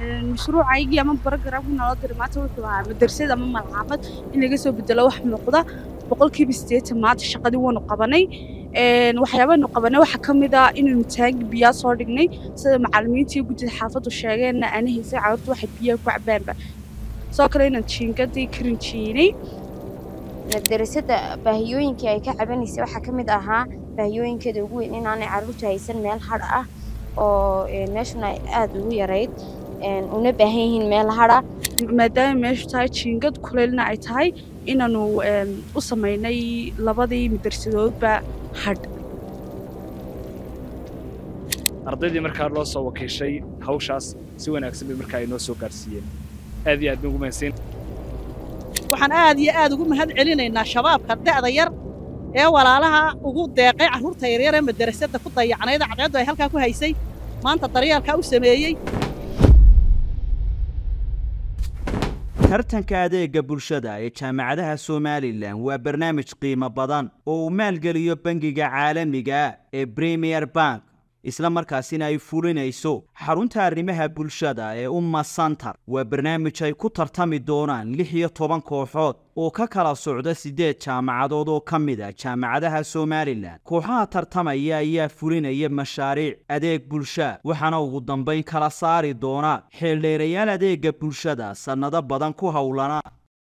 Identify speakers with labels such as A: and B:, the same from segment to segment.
A: mashruucaygii ama barogaraamkii naloo diray maanta wuxuu ahaa madrasad ama malcaamad in laga soo bedelo wax muuqda boqolkiiba siddeetan maanta shaqadii waanu qabanay waxyaabaanu qabanay waxaa ka mid ah inaynu taangi biyaa soo dhignay sida macallimiinta iyo guddida xaafaddu sheegeenna aana haysay carruurtu waxay biyaha ku cabaanba sidoo kale inaan jiingadii ka rinjiinay
B: madarasada baahiyooyinkii ay ka cabanaysay waxaa ka mid ahaa baahiyooyinkeeda ugu weyn inaanay carruurtu haysan meel hadh ah oo meeshuna aada ugu yarayd una baahan yihiin meel hadha
A: maadaama meeshu tahay jiingad kuleylna ay tahay inaanu u samaynay labadii madarsadoodba hadh
C: ardaydii markaa loo soo wakiishay hawshaas si wanaagsan bay markaa ay noo soo gaarsiiyeen aad iyo aad nugu mahadsan
D: waxaan aad iyo aad ugu mahad celinaynaa shabaabka da'da yar ee walaalaha ugu deeqay carruurta yaryar ee madarasada ku dayacnayda cadceeddu ay halkaa ku haysay maanta daryeelkaa u sameeyey
E: tartanka adeega bulshada ee jaamacadaha somalilan waa barnaamij qiimo badan oo uu maalgeliyo bangiga caalamiga ee premier bank isla markaasina ay fulinayso xarunta arrimaha bulshada ee umma santar waa barnaamij ay ku tartami doonaan lix iyo toban kooxood oo ka kala socda siddeed jaamacadood oo ka mid a jaamacadaha somalilan kooxaha tartamaya ayaa fulinaya mashaariic adeeg bulsha waxaana ugu dambayn kala saari doona xeeldheerayaal adeega bulshada sannado badan ku howlana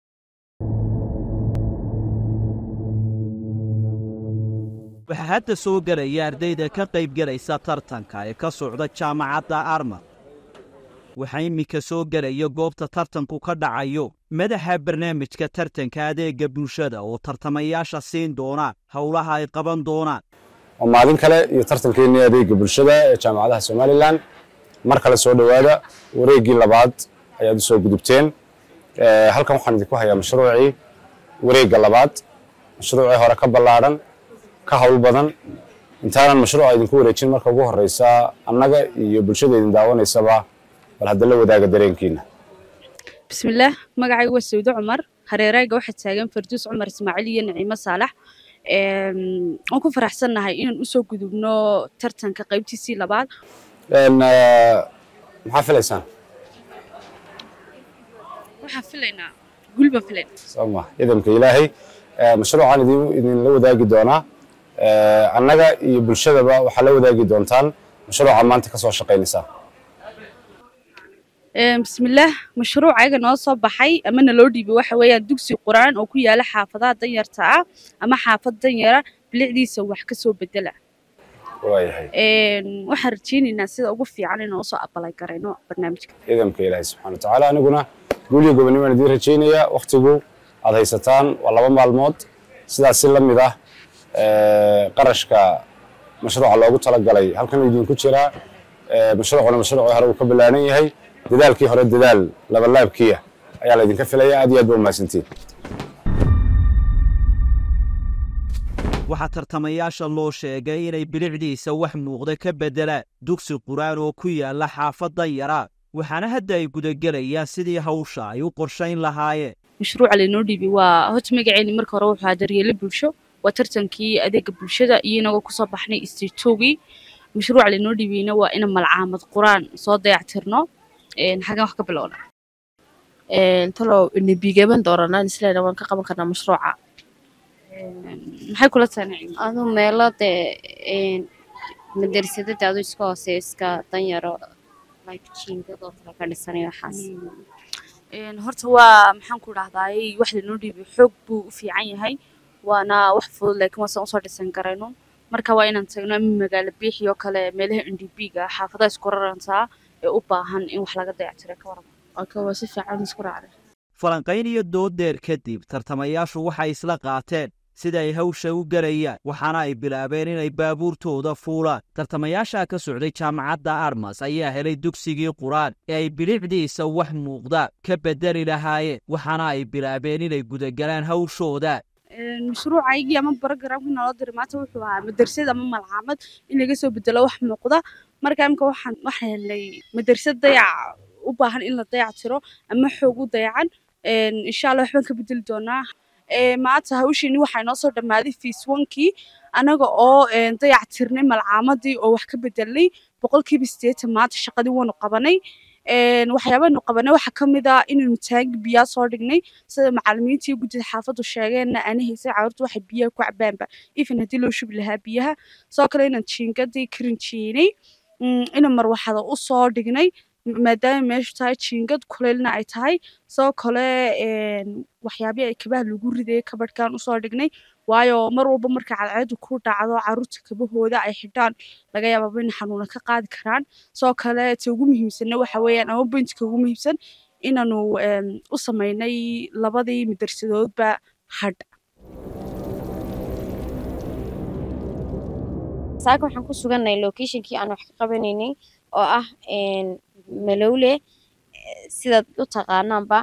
E: waxaa hadda soo gelaya ardayda ka qaybgelaysa tartanka ee ka socda jaamacadda armad waxaa iminka soo gelaya goobta tartanku ka dhacayo madaxa barnaamijka tartanka adeega bulshada oo tartamayaasha siin doona howlaha ay qaban doonaan
F: waa maalin kale iyo tartankeennii adeega bulshada ee jaamacadaha somalilan mar kale soo dhowaada wareeggii labaad ayaad u soo gudubteen halkan waxaan idinku hayaa mashruucii wareegga labaad mashruucii hore ka ballaadhan ka hawl badan intaanan mashruuca idinku wareejin marka ugu horeysa annaga iyo bulshada idin daawanaysaba bal hadda la wadaaga dareenkiina
A: bismillaah magacayga waa sawdo cumar hareerayga waxaa taagan farduus cumar ismaaciil iyo naciimo saalax waan ku faraxsannahay inaan usoo gudubno tartanka qaybtiisii labaad
F: maxaa filaysaan
A: waxaan filaynaa gul baan filaynaa
F: sooma idamka ilaahay mashruucaan idinla wadaagi doonaa annaga iyo bulshadaba waxaa la wadaagi doontaan mashruuca maanta ka soo shaqaynaysaa
A: bismillaah mashruuc ayaga noo soo baxay ama naloo dhiibay waxa weeyaan dugsi quraan oo ku yaala xaafadaha danyarta ah ama xaafad danyara bilicdiisa wax ka soo bedela
F: waayahay
A: waxaan rajaynaynaa sida ugu fiican inaan usoo abalay garayno barnaamijka
F: idamka ilaahay subxana watacaala aniguna guuliyo gobonnimaan idiin rajaynayaa wakhtigu aad haysataan waa laba maalmood sidaas si la mid ah qarashka mashruuca loogu talagalay halkan idinku jiraa mashruucuna mashruucii hore uu ka ballaanan yahay dadaalkii hore dadaal labalaabkiia ayaa laydinka filaya aad iyo aad ba umahadsantiin
E: waxaa tartamayaasha loo sheegay inay bilicdiisa wax muuqda ka beddelaan dugsi qur'aan oo ku yaala xaafaddan yaraa waxaana hadda ay gudagelayaan sidii hawsha ay u qorshayn lahaayeen
A: mashruuca laynoo dhiibay waa horta magaceeni marka hore wuxuu ahaa daryeelo bulsho waa tartankii adeega bulshada iyo inagoo kusoo baxnay istiitoogii mashruuca laynoo dhiibayna waa ina malcaamad quraan soo dayactirno xaggan wax ka bilowna
G: talow nebigeban dooranaan isleena waan ka qaban karnaa mashruuca
A: maxay kula tahay nacim
B: aduu meelo dee madarsadada adu iska hooseeyo iska danyaro like jiingadoo kale ka dhisanayo waxaas
A: horta waa maxaan ku dhahdaay wax laynoo dhiibay xoog buu u fiican yahay waana wax fudud laakiin waasaan usoo dhisan karayno marka waa inaan tagno ama magaalo biixi oo kale meelaha n d b ga xaafadaha isku rarantaa ee u baahan in wax laga dayactiro ka waran
G: aka waa si fiican isku raacday
E: falanqayn iyo doodeer kadib tartamayaashu waxay isla qaateen sida ay hawsha u gelayaan waxaana ay bilaabeen inay baabuurtooda fuulaan tartamayaasha ka socday jaamacadda armas ayaa helay dugsigii qur'aan ee ay bilicdiisa wax muuqda ka beddeli lahaayeen waxaana ay bilaabeen inay gudagalaan hawshooda
A: mashruucaygii ama barogaraamkii naloo diray maanta wuxuu ahaa madrasad ama malcaamad in laga soo bedelo wax muuqda marka imika waxaan waxaan helnay madrasad dayac u baahan in la dayac tiro ama xoog u dayacan insha allah waxbaan ka bedeli doonaa maanta hawshiini waxaa inoo soo dhammaaday fiiswankii anaga oo dayac tirnay malcaamadii oo wax ka bedelnay boqolkiiba siddeetan maanta shaqadii waanu qabanay waxyaabanu qabanay waxaa ka mid ah inaynu taangi biyaa soo dhignay sida macalimiintii guddida xaafaddu sheegeenna aana haysay carruurtu waxay biyaha ku cabaanba even haddii loo shubi lahaa biyaha sidoo kale inaan jiingadii ka rinjiyeynay inaan marwaxada u soo dhignay maadaama meeshu tahay jiingad kuleylna ay tahay sidoo kale waxyaabihii ay kabaha lagu ridayay kabadhkan usoo dhignay waayo mar walba marka cadceedu ku dhacdo carruurta kabahooda ay xidhaan laga yaababa in xanuuna ka qaadi karaan sidoo kale ta ugu muhiimsanna waxa weeyaan ama bointka ugu muhiimsan inaanu u samaynay labadii madarsadoodba hadh
B: saaka waxaan ku sugannahay locationkii aan wax ka qabanaynay oo ah malowle sidaad u taqaanaanba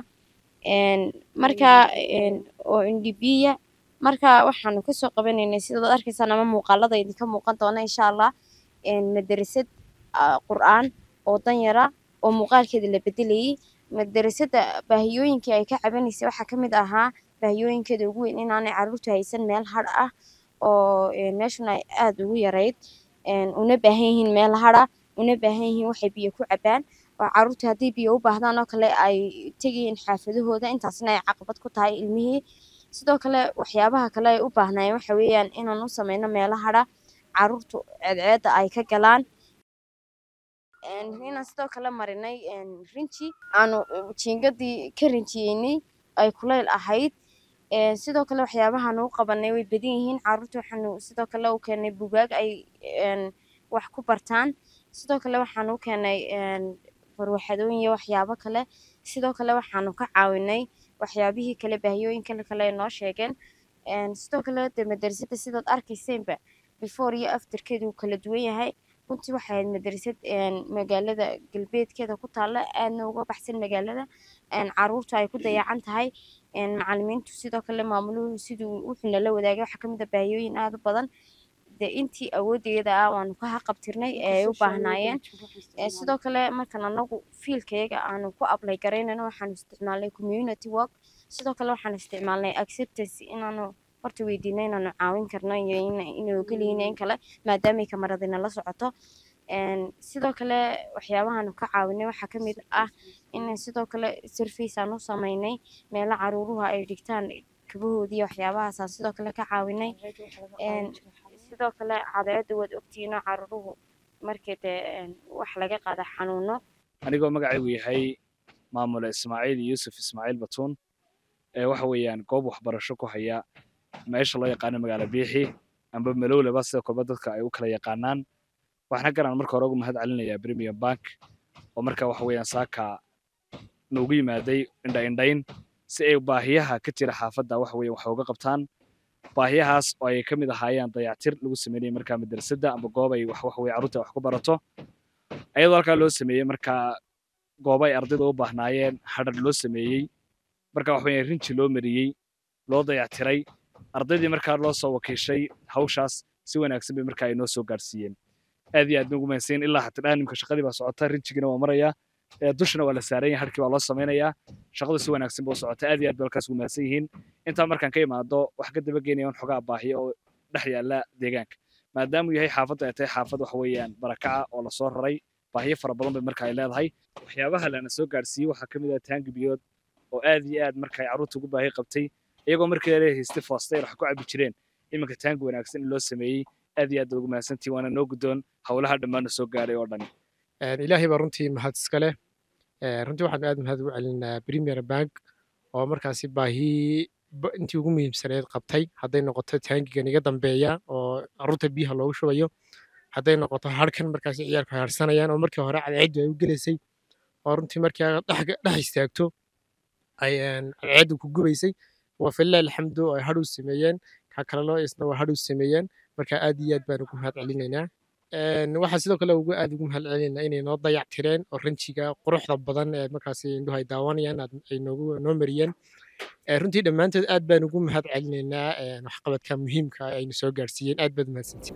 B: marka oo indhibiya marka waxaanu kasoo qabanaynay sidaad arkaysaan ama muuqaalada idinka muuqan doona insha allah madarasad qur'aan oo danyara oo muuqaalkeeda la bedelayay madarasada baahiyooyinkii ay ka cabanaysay waxaa ka mid ahaa baahiyooyinkeeda ugu weyn inaanay carruurtu haysan meel hadh ah oo meeshuna ay aada ugu yarayd una baahan yihiin meel hadha una baahan yihiin waxay biyo ku cabaan oo carruurta haddii biyo u baahdaan oo kale ay tegayeen xaafadahooda intaasna ay caqabad ku tahay ilmihii sidoo kale waxyaabaha kale ay u baahnaayeen waxa weeyaan inaan u sameyno meelo hadha carruurtu ceedceedda ay ka galaan inaan sidoo kale marinay rinji aanu jiingadii ka rinjiyeynay ay kuleyl ahayd sidoo kale waxyaabahaan u qabanay way badan yihiin carruurta waxaanu sidoo kale u keenay bugaag ay wax ku bartaan sidoo kale waxaan u keenay barwaxadooyin iyo waxyaabo kale sidoo kale waxaanu ka caawinay waxyaabihii kale baahiyooyinka kale ay noo sheegeen sidoo kale de madarasada sidaad arkayseenba before iyo afterkeeda uu kala duwan yahay runtii waxay ahayd madarasad magaalada galbeedkeeda ku taalla aadna uga baxsan magaalada carruurtu ay ku dayacan tahay macalimiintu sidoo kale maamuluhu siduu wuxuu nala wadaagay waxaa kamid ah baahiyooyin aada u badan de intii awoodeeda ah waanu ka haqabtirnay ee ay u baahnaayeen sidoo kale markan anagu fiilkayaga aanu ku ablay garaynayno waxaanu isticmaalnay community work sidoo kale waxaanu isticmaalnay acceptance inaanu horta weydiinay inaanu caawin karno iyo inuu ogolyihiin in kale maadaamay kamaradina la socoto sidoo kale waxyaabahaanu ka caawinay waxaa ka mid ah in sidoo kale surface aan u sameynay meelo caruuruhu ay dhigtaan kabahoodii waxyaabahaasaan sidoo kale ka caawinay sidoo kale cadceedda waad ogtihiinoo caruuruhu markii dee wax laga qaada xanuuno
C: anigoo magacaygu yahay maamule ismaaciil yuusuf ismaaciil batuun ee waxa weeyaan goob waxbarasho ku haya meesha loo yaqaano magaalo biixi amba malowleba sida kolba dadka ay u kala yaqaanaan waxaana garan marka hore ugu mahad celinayaa premium bank oo marka waxa weeyaan saaka noogu yimaaday indha indhayn si ay baahiyaha ka jira xaafadda waxa weeye wax uga qabtaan baahiyahaas oo ay ka mid ahaayeen dayactir lagu sameynayay markaa madrasadda amba goob ay wax waxa weye carruurta wax ku barato ayadoo halkaa loo sameeyey markaa goobo ay ardayda u baahnaayeen hadhar loo sameeyey marka waxa weeye rinji loo mariyey loo dayactiray ardaydii markaa loo soo wakiishay hawshaas si wanaagsan bay markaa ay noo soo gaarsiiyeen aad iyo aad bay ugu mahadsanyiin ilaa hata dhaanimka shaqadii baa socota rinjigina waa marayaa dushana waa la saaran yahay harkii baa loo samaynayaa shaqadu si wanaagsan buu socota aad iyo aad bay halkaas ugu mahadsan yihiin intaa markaan ka imaado wax ka daba geenaya un xogaa baahiyo oo dhex yaalla deegaanka maadaamuu yahay xaafadda ay tahay xaafad waxa weeyaan barakaca oo lasoo raray baahiyo fara badan bay marka ay leedahay waxyaabaha lana soo gaarsiiyey waxaa ka mid ah taangi biyood oo aad iyo aad marka ay carruurta ugu baahi qabtay iyagoo markii hore haystay foostayr wax ku cabi jireen iminka taangi wanaagsan in loo sameeyey aad iyo aad bay ugu mahadsantihin waana noo guddoon howlaha dhammaana soo gaaray oo dhan
H: ilaahay baa runtii mahad iska leh runtii waxaan aad mahad ugu celinaa premier bank oo markaasi baahi intii ugu muhiimsaneed qabtay hadday noqoto taangigan iga dambeeya oo carruurta biyaha loogu shubayo hadday noqoto harkan markaasi ciyaalku haarsanayaan oo markii hore cadceeddu ay u gelaysay oo runtii markii aad dhex istaagto ay cadceeddu ku gubaysay waa falilah alxamdu oo ay hadhow sameeyeen ka kalelo isna waa hadhow sameeyeen marka aad iyo aad baan ugu mahad celinaynaa waxaa sidoo kale ugu aad ugu mahad celinaynaa inay noo dayac tireen oo ranjiga quruxda badan ee markaasi indhuhu ay daawanayaan ay noogu noo mariyeen runtii dhammaantood aad baan ugu mahad celinaynaa waxqabadka muhiimka aynu soo gaarsiiyeen aad baad mahadsantiin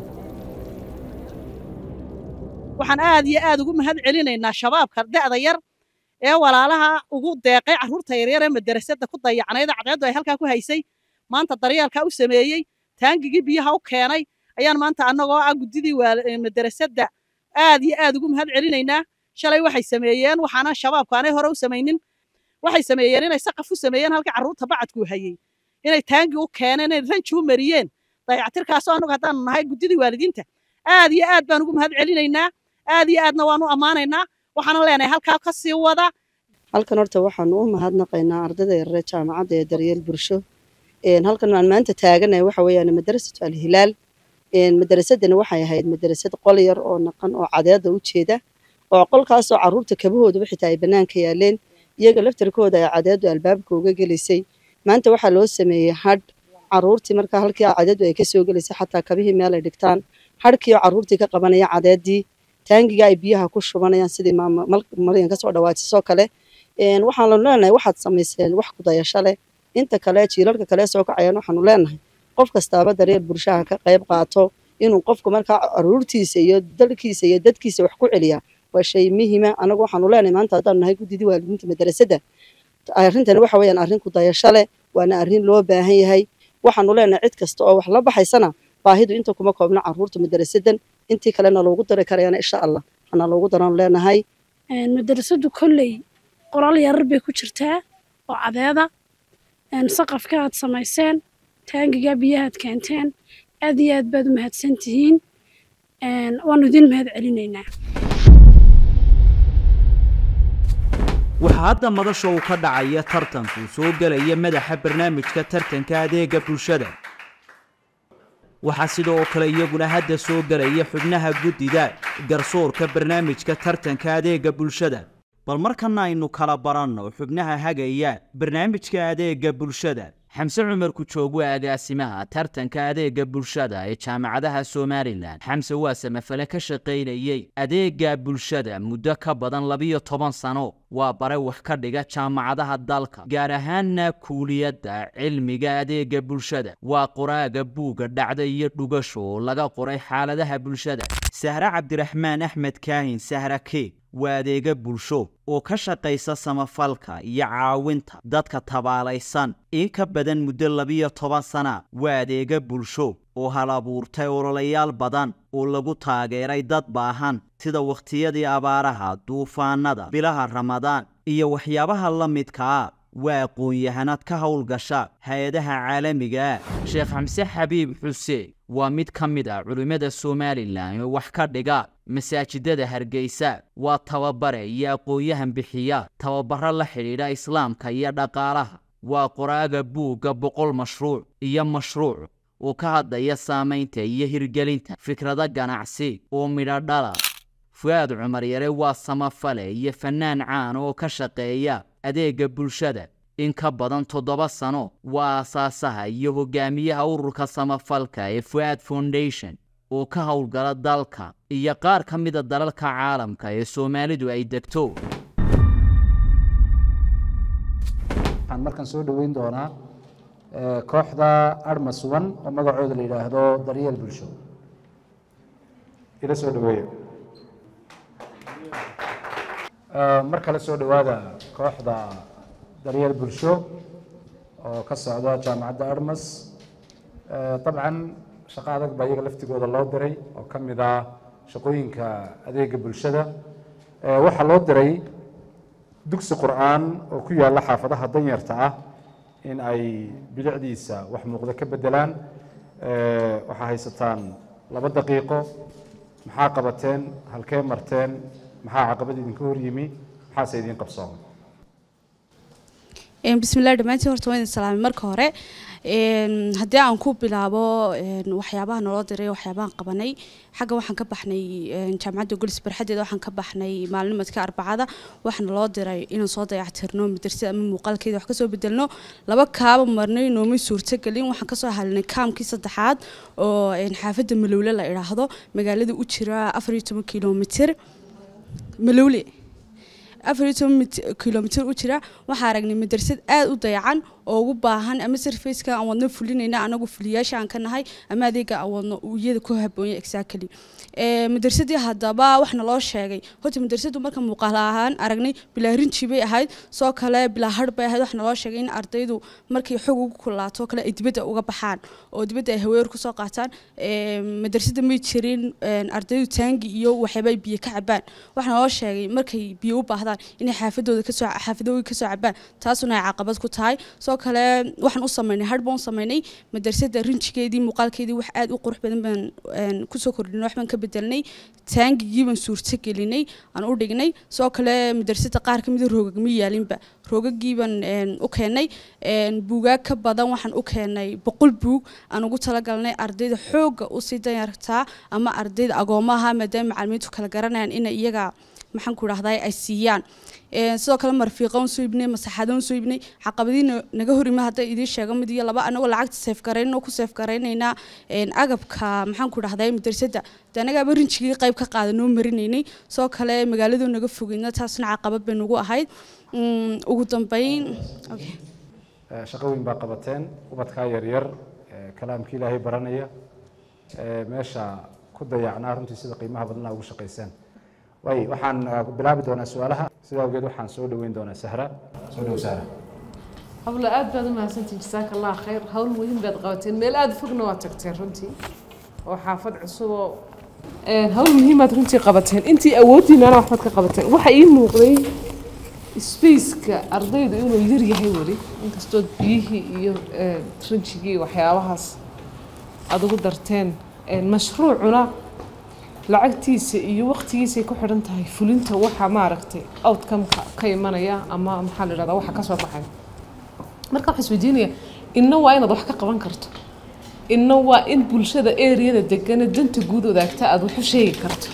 D: waxaan aad iyo aad ugu mahad celinaynaa shabaabka da'da yar ee walaalaha ugu deeqay carruurta yaryar ee madarasada ku dayacnayd cadceeddu ay halkaa ku haysay maanta daryeelkaa u sameeyey taangigii biyaha u keenay ayaan maanta annagoo ah guddidii madarasada aad iyo aad ugu mahad celinaynaa shalay waxay sameeyeen waxaana shabaabku aanay hore u samaynin waxay sameeyeen inay saqaf u sameeyeen halkii carruurta bacadku hayey inay taangi u keeneen inay ranji u mariyeen dayactirkaasoo annagu haddaanu nahay guddidii waalidiinta aad iyo aad baan ugu mahad celinaynaa aad iyo aadna waanu ammaanaynaa waxaana leenahay halkaa ka sii wada
I: halkan horta waxaanu u mahadnaqaynaa ardayda yareer jaamacadda ee daryeel bulsho halkan aan maanta taaganahay waxa weeyaan madrasatu alhilaal madarasadani waxay ahayd madrasad qol yar oo naqan oo cadeeda u jeeda oo qolkaasoo carruurta kabahooduba xitaa ay bannaanka yaaleen iyaga laftarkooda ay cadeedu albaabka uga gelisay maanta waxaa loo sameeyey hadh carruurtii markaa halkii cadeedu ay kasoo gelisay xataa kabihii meel ay dhigtaan hadhkiioo carruurtii ka qabanaya cadeedii taangiga ay biyaha ku shubanayaan sidii maryan kasoo dhawaatisoo kale waxaanu leenahay waxaad samayseen wax kudayasho leh inta kale jiilalka kale soo kacayaan waxaanu leenahay qof kastaaba daryeel bulshaha ka qayb qaato inuu qofku markaa caruurtiisa iyo dalkiisa iyo dadkiisa wax ku celiyaa waa shay muhiima anagu waxaanu leenahay maanta haddaanu nahay guddidii waalidiinta madrasadda arrintani waxa weeyaan arrin kudayasho leh waana arrin loo baahan yahay waxaanu leenahay cid kasta oo wax la baxaysana baahidu inta kuma koobna carruurta madrasadan intii kalena loogu dari karayana insha allah waxaana loogu daraan leenahay
J: madrasadu kolley qoraal yarar bay ku jirtaa oo cadeeda saqafka aad samayseen taangiga biyahaad keenteen aad iyo aad baad u mahadsan tihiin waanu idin mahad celinaynaa
E: waxaa hadda madasha uu ka dhacaya tartanku soo gelaya madaxa barnaamijka tartanka adeega bulshada waxaa sidoo kale iyaguna hadda soo gelaya xubnaha guddida garsoorka barnaamijka tartanka adeega bulshada bal markana aynu kala baranno xubnaha hagaya barnaamijka adeega bulshada xamse cumar kujoog waa agaasimaha tartanka adeega bulshada ee jaamacadaha somalilan xamse waa samafale ka shaqaynayey adeega bulshada muddo ka badan labiyo toban sano waa bare wax ka dhiga jaamacadaha dalka gaar ahaanna kuuliyadda cilmiga adeega bulshada waa qoraaga buugga dhacda iyo dhugasho oo laga qoray xaaladaha bulshada sahre cabdiraxmaan axmed kaahin sahra keeg waa adeega bulsho oo ka shaqaysa samafalka iyo caawinta dadka tabaalaysan in ka badan muddo labiyo toban sana waa adeega bulsho oo hal abuurtay ololayaal badan oo lagu taageeray dad baahan sida wakhtiyadii abaaraha duufaanada bilaha ramadaan iyo waxyaabaha la midkaa waa aqoon-yahanad ka howlgasha hay-adaha caalamiga sheekh xamse xabiib xuseen waa mid ka mid ah culimmada somalilan oo wax ka dhiga masaajidada hargeysa waa tababare iyo aqoon-yahan bixiya tababaro la xidhiidha islaamka iyo dhaqaalaha waa qoraaga buugga boqol mashruuc iyo mashruuc oo ka hadlaya saamaynta iyo hirgelinta fikrado ganacsi oo midho dhala fu-aad cumar yare waa samafale iyo fannaan caan oo ka shaqeeya adeega bulshada in ka badan toddoba sano waa aasaasaha iyo hogaamiyaha ururka samafalka ee fu-aad foundation oo ka howlgala dalka iyo qaar ka mida dalalka caalamka ee soomaalidu ay degto
K: waxaan markan soo dhoweyn doonaa kooxda arma suban oo magacooda la yidhaahdo daryeel bulsho ila soo dhaweeya mar kale soo dhowaada kooxda daryeel bulsho oo ka socda jaamacadda armas dabcan shaqo adag baa iyaga laftigooda loo diray oo ka mid ah shaqooyinka adeega bulshada waxaa loo diray dugsi qur'aan oo ku yaalla xaafadaha danyarta ah in ay bilicdiisa wax muuqda ka bedelaan waxaa haysataan laba daqiiqo maxaa qabateen halkee marteen maxaa caqabad idinka hor yimi maxaase idiin qabsooma
A: bismillahi dhammaantiin horta waan idin salaamay marka hore haddii aan ku bilaabo waxyaabaha naloo diray waxyaabahan qabanay xagga waxaan ka baxnay jaamacadda golis barxadeeda waxaan ka baxnay maalinimadka arbacada waxaana loo diray inaan soo dayactirno madrasada ama muuqaalkeeda wax kasoo bedelno laba kaaba marnay noomay suurtagelin waxaan kasoo halinay kaamkii saddexaad oo xaafadda malowle la idhaahdo magaalada u jira afar iyo toban kilomitir malowle afar iyo toban kilomitir u jira waxaa aragnay madrasad aada u dayacan oo ugu baahan ama sarfaceka aan wadno fulinayna anagu fuliyaasha aan ka nahay ama adeega aan wadno uu iyada ku haboonya exactly Ee, madarsadii haddaba waxna loo sheegay horta madrasadu marka muuqaal ahaan aragnay bilaa rinji bay ahayd soo kale bilaa har bay ahayd waxna loo sheegay in ardaydu markay xog ugu kulaato kale ay dibadda uga baxaan oo dibadda ay haweer kusoo qaataan Ee, madrasada may jirin een, ardaydu taangi iyo waxyaaba ay biyo ka cabaan waxna loo sheegay markay biyo u baahdaan inay xaafadooda kasoo xaafadooda kasoo cabaan taasuna ay caqabad ku tahay soo kale waxaan u sameynay har baan u sameynay madrasada rinjigeedii muuqaalkeedii wax aad u qurux badan baan een, kusoo kordhinay wax baan ka bedelnay taangigii baan suurto gelinay aan u dhignay soo kale madrasada qaar ka mida roogag ma yaalinba roogagii baan een, u keenay een, buugaag ka badan waxaan u keenay boqol buug aan ugu talagalnay ardayda xoogga usii danyartaa ama ardayda agoomaha maadaama macalimiintu kala garanayaan inay iyaga maxaan ku dhahday ay siiyaan Een, sidoo kale marfiiqa un soo ibnay masaxada un soo ibnay caqabadiina naga hor ima hadda idiin sheego mid iyo laba anagoo lacagta seef garaynoo ku seef garaynaynaa een, agabka maxaan ku dhahday madrasada de anagaaba rinjigii qayb ka qaada noo marinaynay soo kale magaaladu naga fogeyna taasna caqabad bay nagu ahayd Mm, ugu dambeyn okay.
K: Eh, shaqo weyn baa qabateen ubadkaa yaryar eh, kalaamkii ilaahay baranaya eh, meesha ku dayacnaa runtii sida qiimaha badnaa ugu shaqaysaan way waxaan eh, bilaabi doonaa su-aalaha sidaa awgeed waxaan soo dhoweyn doonaa sahra soo dhow sahra
L: hablo aad baad u mahadsantihin jasaaka allah khayr hawl muhiim baad qabateen meel aada fogna waad tagteen runtii oo xaafad cusub oo Een, hawl muhiimaad runtii qabateen intii awooddiinana waxbaad ka qabateen waxa ii muuqday spaceka ardaydu inuu yar yahay weli inkastood biyihii iyo een, rinjigii waxyaabahaas aad ugu darteen Een, mashruucuna lacagtiisa iyo waqtigiisay ku xidhan tahay fulinta waxa maaragtay outcome-ka ka imanaya ama maxaa la idhahdaa waxa ka soo baxaya marka waxaan isweydiinaya inna waa inaad wax ka qaban karto inna waa in bulshada eriyada degane danta guud wadaagta aad wax u sheegi karto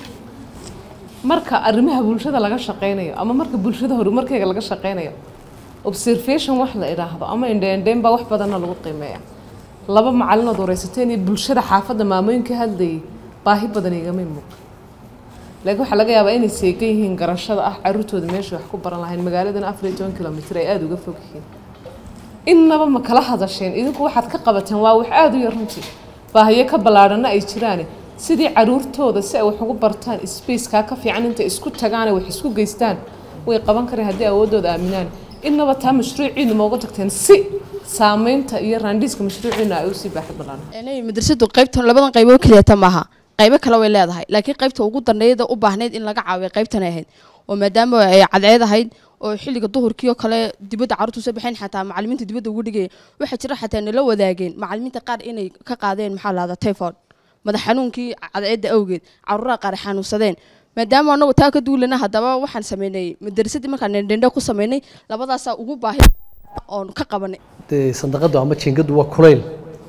L: marka arrimaha bulshada laga shaqeynayo ama marka bulshada horumarkeega laga shaqeynayo observation wax la idhaahdo ama indheendheen baa wax badanna lagu qiimeeya laba macalinood wareysateen iyo bulshada xaafadda maamooyinka hadlayay baahi badan igama muuqa laakiin waxaa laga yaabaa inay seegan yihiin garashada ah caruurtooda meesha wax ku baran lahayn magaaladana afar iyo toban kilomitir ay aada uga fog yihiin innaba ma kala hadasheen idinku waxaad ka qabateen waa wax aada u yar runtii baahiyo ka ballaadhana ay jiraane sidii caruurtooda si ay wax ugu bartaan spacekaa ka fiican intay isku tagaane wax isku geystaan way qaban kareen haddii awooddooda aaminaan innaba taa mashruuciinu ma uga tagteen si saameynta iyo raandhiiska mashruuciinu ay usii baaxad ballaan
G: inay madrasadu qaybtan labadan qaybood keliyata maaha qaybo kale way leedahay laakiin qaybta ugu danbeeyada u baahneyd in laga caawiyo qaybtan ay ahayd oo maadaama ay cadceed ahayd oo xilliga duhurkii oo kale dibadda carruurtu soo baxeen xataa macallimiinta dibadda ugu dhigaya waxaa jira xataa nala wadaageen macallimiinta qaar inay ka qaadeen maxaa lahada typhoid madax xanuunkii cadceedda awgeed carruuraha qaar ay xanuunsadeen maadaama anagu taa ka duulana haddaba waxaan sameynay madrasadii markaan dhendhendhe ku sameynay labadaasaa ugu baahi oon ka qabanay
M: dee sandaqadu ama jiingadu waa kulayl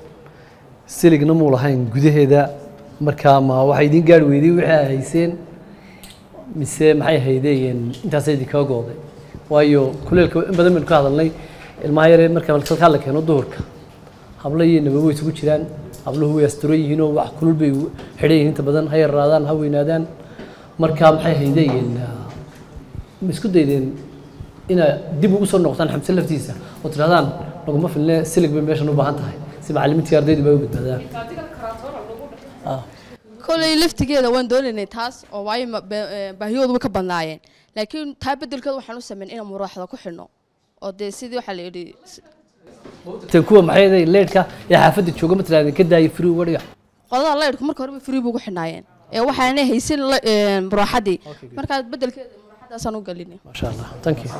M: siligna muu lahayn gudaheeda markaa ma waxay idiin gaari weyday wixii ay hayseen mise maxay haydeen intaasay idinkaga gooday waayo kuleylka in badan baynu ka hadalnay ilmaha yaree marka salkaa la keeno duhurka hablo iyo nababo way isugu jiraan habluhu way asturo yihiinoo wax kulul bay xidhan yihiin inta badan ha yaraadaan ha weynaadaan marka maxay haydeen ma isku daydeen inaad dib ugu soo noqotaan xamse laftiisa oo tidhahdaan naguma filne silig bay meeshan u baahan tahay si macallimiintii ardaydu bay u badbaadaan
G: kolay laftigeeda waan doonaynay taas oo waayo ma- ba- ee, baahiyoodu way ka badnaayeen laakiin taa beddelkeeda waxaan u sameyn inaan muraaxda ku xidhno oo dee sidii waxaa la yidhi s-
M: tan kuwa maxay haydeen leedhka ee xaafadda jooga ma tidhahdeen ka daayay free uga dhiga
G: qodada laydhku marka horeba free buu ugu xidhnaayeen ee waxaanay haysan la- ee, muraaxadii markaa beddelkeeda muraaxadaasaan u gelinay
M: masha allah thank you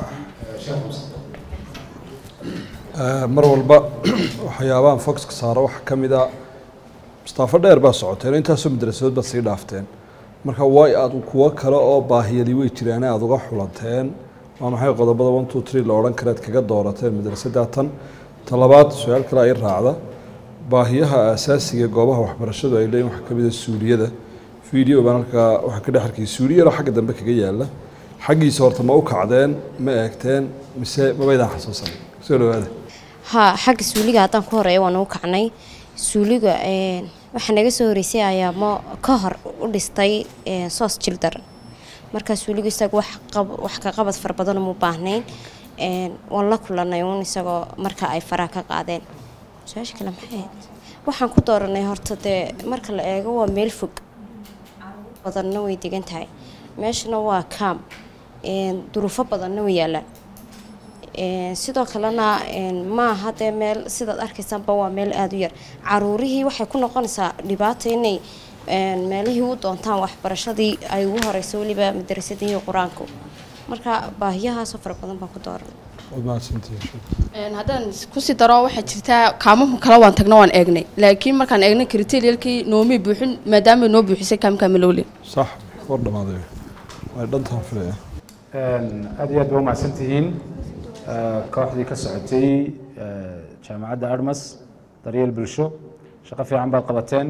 N: Eh, mar walba waxyaabahan foxka saaro waxaa ka mid a mustaafo dheer baa socoteen intaasoo madrasadood baad sii dhaafteen marka way aad kuwo kale oo baahiyadii way jiraan aad uga xulanteen waa maxay qodobada one two three la odhan kareed kaga doorateen madrasadda tan talabaad su-aal kale ay raacda baahiyaha aasaasiga ee goobaha waxbarashadu ay leeyihin waxaa ka mid a suuliyada video baan halkaa waxaa ka dhex arkay suuliyada xagga dambe kaga yaala xaggiisa horta ma u kacdeen ma eegteen mise mabaydaan xasuusan soo dhawaada
B: ha xagga suuliga haddaan ku horeeya waan ugu kacnay suuliga een, waxaa naga soo horeysay ayaa mo ka hor u dhistay een, soos children marka suuliga isaga wax qab- wax ka qabad fara badan uma baahnayn een, waan la kulanay uun isagoo marka ay faraha ka qaadeen su-aasha kale maxay ahayd waxaan ku dooranay horta dee marka la eego waa meel fog badanna way degan tahay meeshana waa kaam een, duruufo badanna way yaalaan Een, sidoo kalena een, maaha dee meel sidaad arkaysaanba waa meel aada u yar caruurihii waxay ku noqonaysaa dhibaato inay een, meelihii u doontaan waxbarashadii ay ugu horeyso weliba madarasadii iyo qur-aanku marka baahiyahaasoo fara badan baan ku dooran
N: waad mahadsantihiin
G: Een, haddaan kusii daro waxaa jirtaa kaamaha kale waan tagna waan eegnay laakiin markaan eegnay kriteeriyalkii noomay buuxin maadaama ay noo buuxisay kaamka malowle
N: sax war dhamaaday way dhantaan filaya
K: aad iyo aad baa umahadsan tihiin Eh, kooxdii ka socotay eh, jaamacadda armas daryeel bulsho shaqo fiican baad qabateen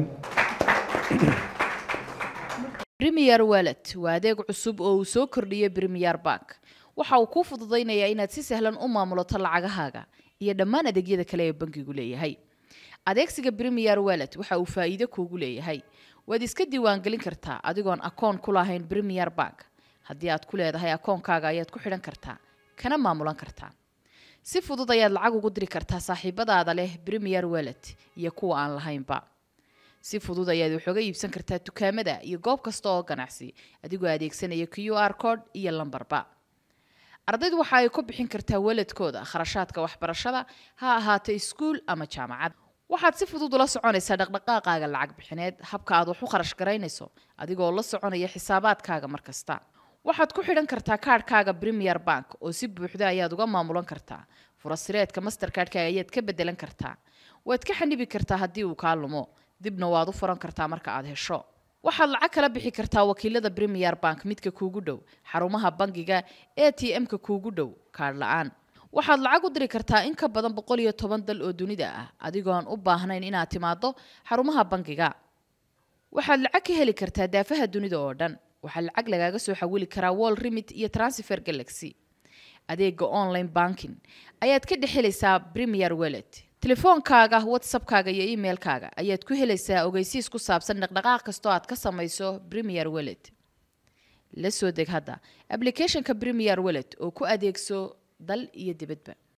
O: Premier Wallet waa adeeg cusub oo uu soo kordhiyey Premier Bank. Waxa uu kuu fududaynayaa inaad si sahlan u maamulato lacagahaaga iyo dhammaan adeegyada kale ee bankigu leeyahay. Adeegsiga Premier Wallet waxa uu faa'iido kuugu leeyahay. Waad iska diiwaangelin kartaa adigoon akoon ku lahayn Premier Bank. Haddii aad ku leedahay akoonkaaga ayaad ku xidhan kartaa, kana maamulan kartaa. Si fudud ayaad lacag ugu diri kartaa saaxiibadaada leh Premier Wallet iyo kuwa aan lahaynba. si fudud ayaad wax uga iibsan kartaa dukaamada iyo goob kasta oo ganacsi adigoo adeegsanaya q r code iyo lambarba ardaydu waxa ay ku bixin kartaa waladkooda kharashaadka waxbarashada ha ahaato iskuul ama jaamacad waxaad si fudud ula soconaysaa dhaqdhaqaaqaaga lacag bixineed habka aad wax u kharash garaynayso adigoo la soconaya xisaabaadkaaga mar kasta waxaad ku xidhan kartaa kaadhkaaga premier bank oo si buuxda ayaad uga maamulan kartaa furasireedka mastercardkaaga ayaad ka bedelan kartaa waad ka xanibi kartaa haddii uu kaa lumo dibna waad u furan kartaa marka aad hesho waxaad lacag kala bixi kartaa wakiilada premier bank midka kuugu dhow xarumaha bangiga a t m-ka kuugu dhow kaadh la-aan waxaad lacag u diri kartaa in ka badan boqol iyo toban dal oo dunida ah adigoo aan u baahnayn inaad timaado xarumaha bangiga waxaad lacag ka heli kartaa daafaha dunida oo dhan waxaa lacag lagaaga soo xawili karaa wall remit iyo transfer galaxy adeega online banking ayaad ka dhex helaysaa premier wallet telefoonkaaga whatsappkaaga iyo emailkaaga ayaad ku helaysaa ogeysiis ku saabsan dhaqdhaqaaq kastoo aad ka samayso premier wallet la soo deg hadda applicationka premier wallet oo ku adeegso dal iyo dibadba